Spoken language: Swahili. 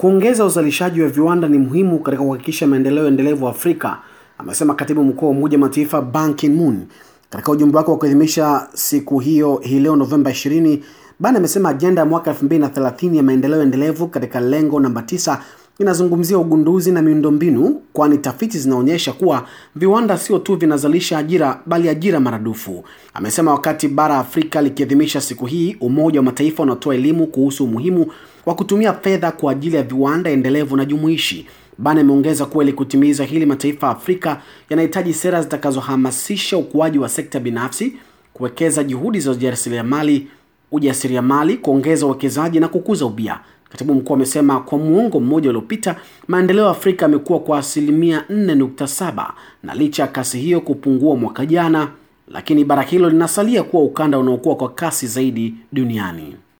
Kuongeza uzalishaji wa viwanda ni muhimu katika kuhakikisha maendeleo endelevu Afrika, amesema katibu mkuu wa Umoja wa Mataifa Ban Ki-moon katika ujumbe wake wa kuadhimisha siku hiyo hii leo Novemba 20. Ban amesema ajenda ya mwaka 2030 ya maendeleo endelevu katika lengo namba 9 inazungumzia ugunduzi na miundombinu, kwani tafiti zinaonyesha kuwa viwanda sio tu vinazalisha ajira bali ajira maradufu. Amesema wakati bara Afrika likiadhimisha siku hii, Umoja wa Mataifa unatoa elimu kuhusu umuhimu wa kutumia fedha kwa ajili ya viwanda endelevu na jumuishi. Ban ameongeza kuwa ili kutimiza hili, mataifa ya Afrika yanahitaji sera zitakazohamasisha ukuaji wa sekta binafsi, kuwekeza juhudi za ujasiriamali ujasiriamali, kuongeza uwekezaji na kukuza ubia. Katibu mkuu amesema kwa muongo mmoja uliopita maendeleo ya Afrika yamekuwa kwa asilimia 4.7 na licha ya kasi hiyo kupungua mwaka jana, lakini bara hilo linasalia kuwa ukanda unaokuwa kwa kasi zaidi duniani.